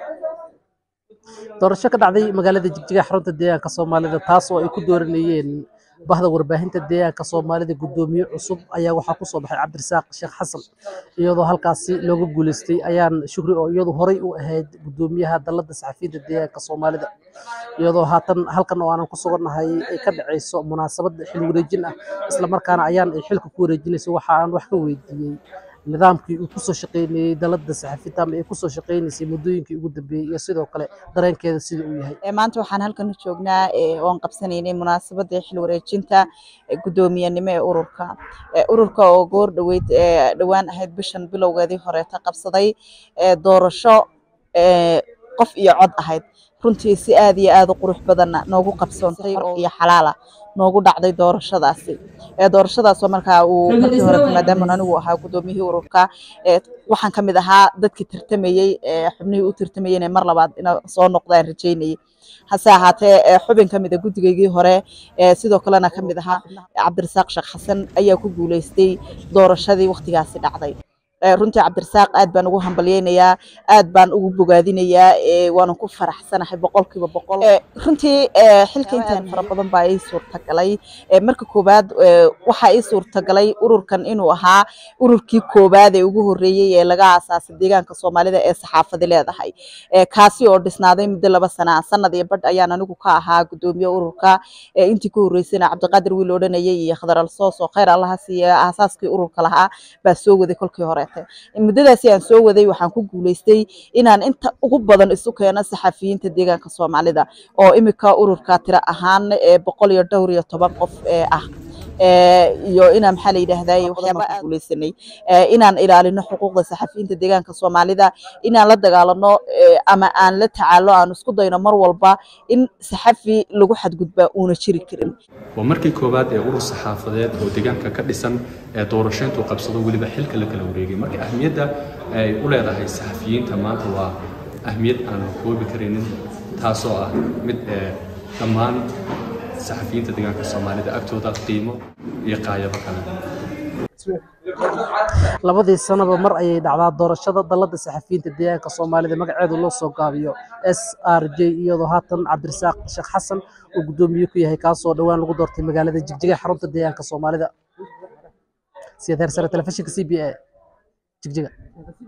doorasho ka dhacday magaalada jigjiga xarunta deegaanka soomaalida taas oo ay ku dooranayeen bahda warbaahinta deegaanka soomaalida guddoomiye cusub ayaa waxaa kusoo baxay cabdirasaaq sheekh xasan iyadoo halkaasi looga guuleystay ayaan shukri oo iyadu horey u ahayd guddoomiyaha dalada saxafiyiinta deegaanka soomaalida iyadoo haatan halkan oo aanan ku sugannahay ay ka dhacayso munaasabad xil wareejin ah islamarkaana ayaan ay xilka ku wareejinayso waxa aan wax ka weydiiyey nidaamkii uu kusoo shaqeynayey dalada saxafiyiinta ama ay kusoo shaqeynaysay muddooyinkii ugu dambeeyey iyo sidoo kale dareenkeeda sida uu yahay maanta waxaan halkan u joognaa oon qabsanaynay munaasabadda xil wareejinta guddoomiyenimo ee ururka ururka oo goor dhoweyd dhowaan ahayd bishan bilowgeedii horeeta qabsaday doorasho qof iyo cod ahayd runtii si aad iyo aad u qurux badanna noogu qabsoontay iyo xalaala noogu dhacday doorashadaasi doorashadaasoo markaa uu markii hore maadaama anigu ahaa guddoomiyihii ururka waxaan ka mid ahaa dadkii tartamayey xubnihii u tartamayey inay mar labaad ina soo noqdaan rajaynayay hase ahaatee xubin ka mid a guddigaygii hore sidoo kalena ka mid ahaa cabdirasaaq sheekh xasan ayaa ku guuleystay doorashadii waktigaasi dhacday runtii cabdirasaaq aad baan ugu hambalyeynayaa aad baan ugu bogaadinayaa waana ku faraxsanahay boqolkiiba boqol runtii xilka intaan fara badan baa ii suurtagalay marka koowaad waxaa ii suurtagalay ururkan inuu ahaa ururkii koowaad ee ugu horreeyey ee laga aasaasay deegaanka soomaalida ee saxaafadi leedahay kaasi oo dhisnaaday muddo laba sana sanad iyo badh ayaan anigu ka ahaa guddoomiye ururka intii ku horreysayna cabdiqaadir wiil odhanayay iyo khadar alsoos oo khayr allaha siiya aasaaskii ururka lahaa baa soo waday kolkii hore muddadaasi aan soo waday waxaan ku guuleystay inaan inta ugu badan isu keeno saxafiyiinta deegaanka soomaalida oo imika ururka tiro ahaan boqol iyo dhowr iyo toban qof ah iyo inaan maxaa la yidhaahdaa waxyaaba aan guuleysanay inaan ilaalino xuquuqda saxafiyiinta deegaanka soomaalida inaan la dagaalano ama aan la tacaalo aan isku dayno mar walba in saxafi lagu xadgudbaa uuna jiri karin waa markii koowaad ee urur saxaafadeed oo deegaanka ka dhisan ee doorashayntu qabsado weliba xilka la kala wareegay marka ahmiyadda ay u leedahay saxafiyiinta maanta waa ahmiyad aan la koobi karaynin taasoo ah mid dhammaan saxafiyiinta deegaanka soomaalida agtooda qiimo iyo qaayabo kale labadii sanaba mar ayay dhacdaa doorashada dalada saxafiyiinta deegaanka soomaalida magaceedu loo soo gaabiyo s r j iyadoo haatan cabdirasaaq sheekh xasan uu guddoomiye ku yahay kaasoo dhowaan lagu doortay magaalada jigjiga xarunta deegaanka soomaalida siyaad heersare telefishinka c b a jigjiga